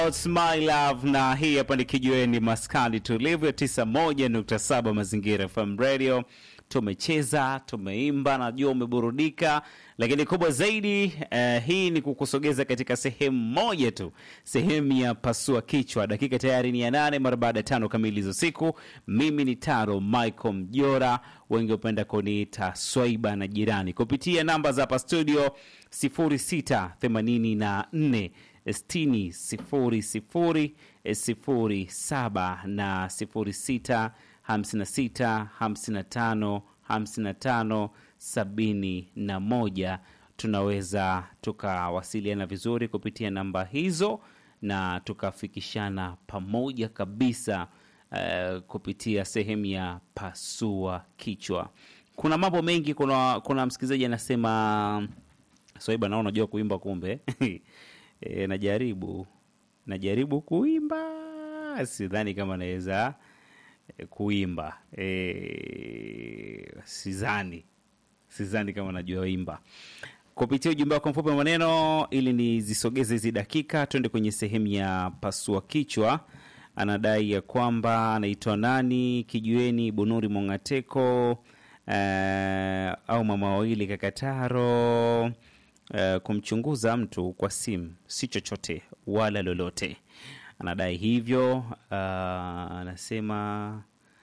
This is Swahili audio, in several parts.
It's my love na hii hapa ni kijiweni maskani tulivu ya 91.7 mazingira FM radio. Tumecheza, tumeimba, najua umeburudika, lakini kubwa zaidi eh, hii ni kukusogeza katika sehemu moja tu, sehemu ya pasua kichwa. Dakika tayari ni ya nane mara baada ya tano kamili za siku. Mimi ni Taro Michael Mjora, wengi hupenda kuniita Swaiba na jirani, kupitia namba za hapa studio 0684 sitini sifuri sifuri sifuri saba na sifuri sita hamsini na sita hamsini na tano hamsini na tano sabini na moja. Tunaweza tukawasiliana vizuri kupitia namba hizo na tukafikishana pamoja kabisa uh, kupitia sehemu ya pasua kichwa. Kuna mambo mengi. Kuna, kuna msikilizaji anasema Swaiba, naona unajua kuimba kumbe E, najaribu najaribu kuimba, sidhani kama naweza e, kuimba e, sidhani sidhani kama najua imba. Kupitia ujumbe wako mfupi wa maneno, ili nizisogeze hizi dakika, twende kwenye sehemu ya pasua kichwa. Anadai ya kwamba anaitwa nani, kijueni Bunuri Mongateko e, au mama wawili Kakataro Uh, kumchunguza mtu kwa simu si chochote wala lolote, anadai hivyo. Uh, anasema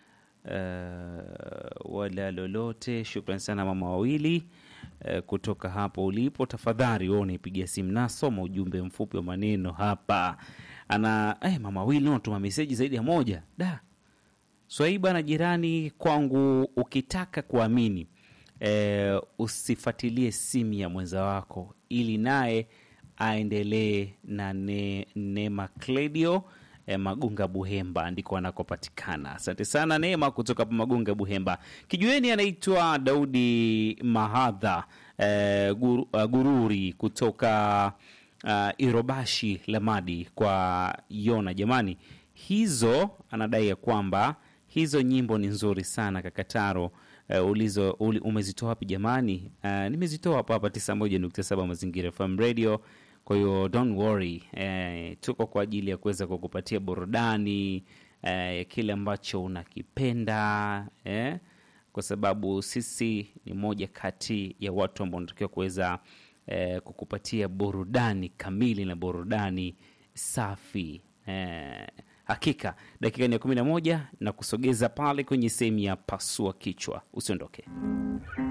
uh, wala lolote. Shukran sana mama wawili uh, kutoka hapo ulipo. Tafadhali wewe unaipigia simu, nasoma ujumbe mfupi wa maneno hapa. Ana eh, mama wawili unatuma meseji zaidi ya moja da. Swaiba na jirani kwangu, ukitaka kuamini E, usifuatilie simu ya mwenza wako ili naye aendelee na ne, Neema Kledio e, Magunga Buhemba ndiko anakopatikana. Asante sana Neema kutoka Magunga Buhemba. Kijueni anaitwa Daudi Mahadha e, gur, uh, Gururi kutoka uh, Irobashi Lamadi kwa Yona. Jamani, hizo anadai ya kwamba hizo nyimbo ni nzuri sana Kakataro. Uh, ulizo uli, umezitoa wapi jamani? Uh, nimezitoa hapa hapa 91.7 Mazingira FM Radio. Kwa hiyo don't worry, uh, tuko kwa ajili ya kuweza kukupatia burudani ya uh, kile ambacho unakipenda eh? Kwa sababu sisi ni moja kati ya watu ambao wanatakiwa kuweza uh, kukupatia burudani kamili na burudani safi uh, Hakika dakika ni ya kumi na moja na kusogeza pale kwenye sehemu ya pasua kichwa. Usiondoke.